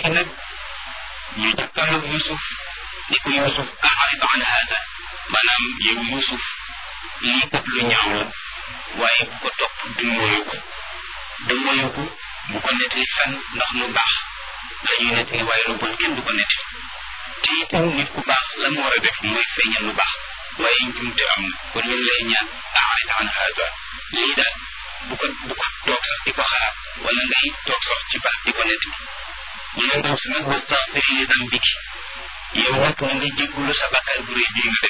léegi nag ñu jàkkaarloog Yusuf ni ko Yusuf a'rid an hada maanaam yow Yusuf lii kat lu ñaaw la waaye bu ko topp du mooyu ko du mooyu ko bu ko nettali fenn ndax lu baax la ñuy nettali waaye lu bon kenn du ko nettali te itam nit ku baax la mu war a def mooy feeñal lu baax waaye njumte am na kon ñu ngi lay ñaan a'rid an hada lii daal bu ko bu ko toog sax di ko xalaat wala ngay toog sax ci baax di ko nettali ñu ne ndaw si nag wastaxfiri li dambiki yow nag na nga jéggulu sa bakkaar bu rëy bii nga def